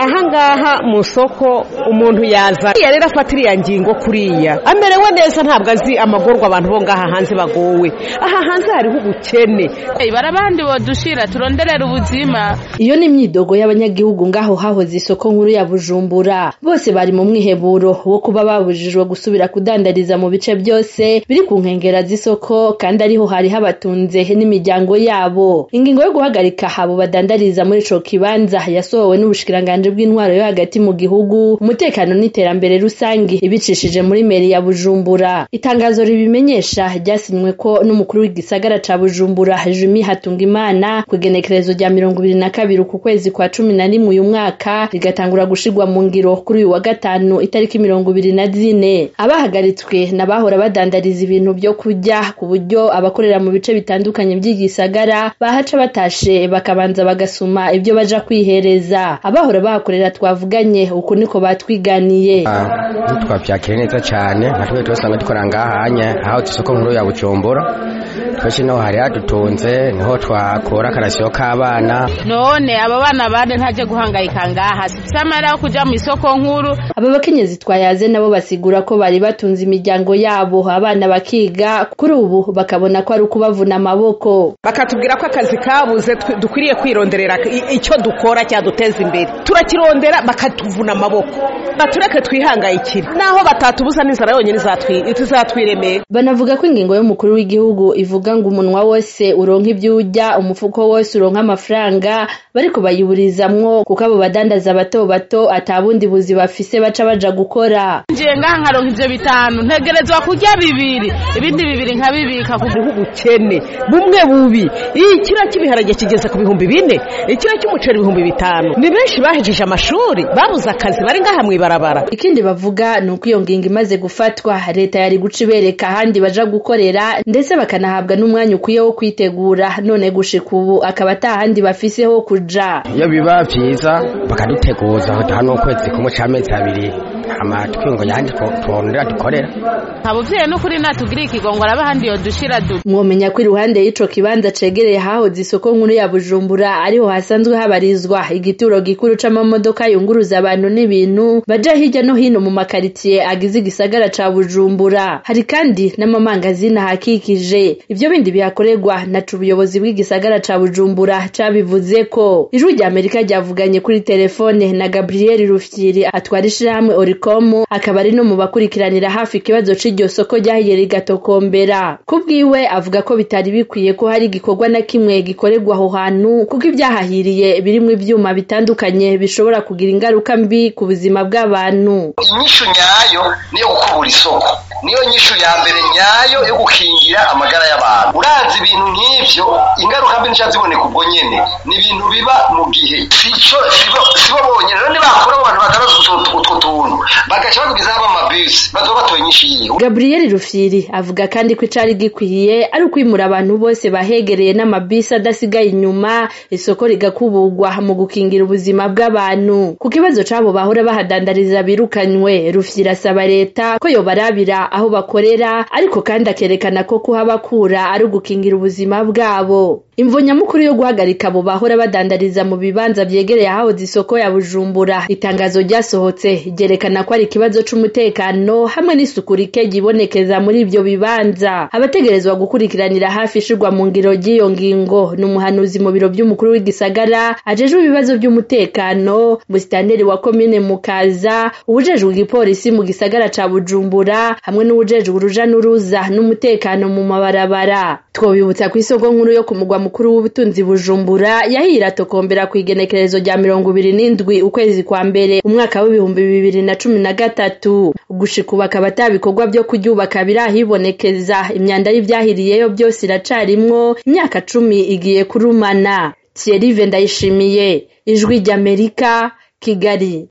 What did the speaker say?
ahangaha mu soko umuntu yaza iya rero afata iriya ngingo kuriya amerewe neza ntabwo azi amagorwa abantu bo ngaha hanze bagowe aha hanze hariho ubukene barabandi bodushira turonderera ubuzima iyo ni imyidogo y'abanyagihugu ngaho hahoze isoko nkuru ya bujumbura bose bari mu mwiheburo wo kuba babujijwe gusubira kudandariza mu bice byose biri ku nkengera z'isoko kandi ariho hari habatunze n'imiryango yabo ingingo yo guhagarika abo badandariza muri ico kibanza yasohowe n'ubushikiranganji bw'intwaro yo hagati mu gihugu umutekano n'iterambere rusange ibicishije muri meri ya bujumbura itangazo ribimenyesha ryasinywe ko n'umukuru w'igisagara ca bujumbura jumi hatungimana ku igenekerezo rya mirongo ibiri na kabiri ku kwezi kwa cumi na rimwe uyu mwaka rigatangura gushirwa mu ngiro kuri uyu wa gatanu itariki mirongo ibiri na zine abahagaritswe n'abahora badandariza ibintu byo kurya ku buryo abakorera mu bice bitandukanye by'igisagara bahaca batashe bakabanza bagasuma ibyo baja kwihereza abahora bahakorera twavuganye uku niko batwiganiye ntitwabyakire neza cyane nka twe twasanga dukora ngahanya aho isoko nkuru ya bujumbura twese niho hari hadutunze niho twakora akarasiyo k'abana none aba bana bane ntaje guhangayika ngaha samara yo kuja mu isoko nkuru aba bakenyezi twayaze nabo basigura ko bari batunze imiryango yabo abana bakiga kuri ubu bakabona ko ari ukubavuna amaboko bakatubwira ko akazi kabuze dukwiriye kwironderera icyo dukora cyaduteza imbere turakirondera bakatuvuna amaboko batureke twihangayikire naho batatubuza n'inzara yonyine izatwiremera banavuga ko ingingo y'umukuru w'igihugu ivuga ngo umunwa wose uronka ibyo urya umufuko wose uronka amafaranga bariko bayiburizamwo kuko abo badandaza bato bato atabundi buzi bafise baca baja gukora ngiye ngaha nkaronka ivyo bitanu ntegerezwa kurya bibiri ibindi bibiri nkabibika hariho ubukene bumwe bubi iyi kiro cy'ibiharage kigeze ku bihumbi bine ikiro cy'umuceri ibihumbi bitanu ni benshi bahejeje amashuri babuze akazi bari ngaha mw'ibarabara ikindi bavuga ni uko iyo ngingo imaze gufatwa leta yari guca ibereka ahandi baja gukorera ndetse bakanahabwa n'umwanya ukwiye wo kwitegura none gushika ubu akaba atahandi bafise ho kuja iyo biba vyiza bakaduteguza hano ukwezi kumwe c'amezi abiri hama twingo yandi twonera dukorera nta buvyeyi n'ukuri natugiriye ikigongo araba ahandi yodushira du mwomenya ko iruhande y'ico kibanza cegereye hahoze isoko nkuru ya bujumbura ariho hasanzwe habarizwa igituro gikuru c'amamodoka yunguruza abantu n'ibintu baja hirya no hino mu makaritiye agize igisagara ca bujumbura hari kandi n'amamangazini ahakikije ivyo bindi bihakorerwa naco ubuyobozi bw'igisagara ca bujumbura cabivuze ko ijwi rya amerika ryavuganye kuri telefone na gabriel rufyiri atwara ishirahamwe oricom akaba ari no mu bakurikiranira hafi ikibazo c'iryo soko ryahiye rigatokombera kubwiwe avuga ko bitari bikwiye ko hari igikorwa na kimwe gikorerwa aho hantu kuko ivyahahiriye birimwo ivyuma bitandukanye bishobora kugira ingaruka mbi ku buzima bw'abantu inyishu nyayo niyo gukubura isoko niyo nyishu ya mbere nyayo yo gukingira amagara y'abantu urazi ibintu nk'ivyo ingaruka mbi nica ziboneka ubwo nyene ni ibintu biba mu gihe sico sibo bonyene rero nibakora mu bantu batandatu utwo tuntu bagaca bagumizaho amabisi bazoba batoye inyishu yiwe gabriel rufyiri avuga kandi ko icari gikwiye ari ukwimura abantu bose bahegereye n'amabisi adasigaye inyuma isoko rigakuburwa mu gukingira ubuzima bw'abantu ku kibazo c'abo bahora bahadandariza birukanywe rufyiri asaba leta ko yobarabira aho bakorera ariko kandi akerekana ko kuhabakura ari ugukingira ubuzima bwabo imvo nyamukuru yo guhagarika abo bahora badandariza mu bibanza vyegereye ahahoze isoko ya bujumbura itangazo ryasohotse ryerekana ko ari ikibazo c'umutekano hamwe n'isuku rike ryibonekeza muri ivyo bibanza abategerezwa gukurikiranira hafi ishirwa mu ngiro ry'iyo ngingo ni umuhanuzi mu biro vy'umukuru w'igisagara ajejwe ibibazo vy'umutekano musitanteri wa komine mukaza uwujejwe igipolisi mu gisagara ca bujumbura hamwe n'uwujejwe uruja n'uruza n'umutekano mu mabarabara twobibutsa ku isoko nkuru yo ku mugwa mukuru w'ubutunzi bujumbura yahira tokombera ku igenekerezo rya mirongo ibiri n'indwi ukwezi kwa mbere umwaka w'ibihumbi bibiri na cumi na gatatu gushika ubu akaba ata bikorwa vyo kuryubaka birahibonekeza imyanda y'ivyahiriyeyo byose iracarimwo imyaka cumi igiye kurumana thierry ndayishimiye ijwi ry'amerika kigali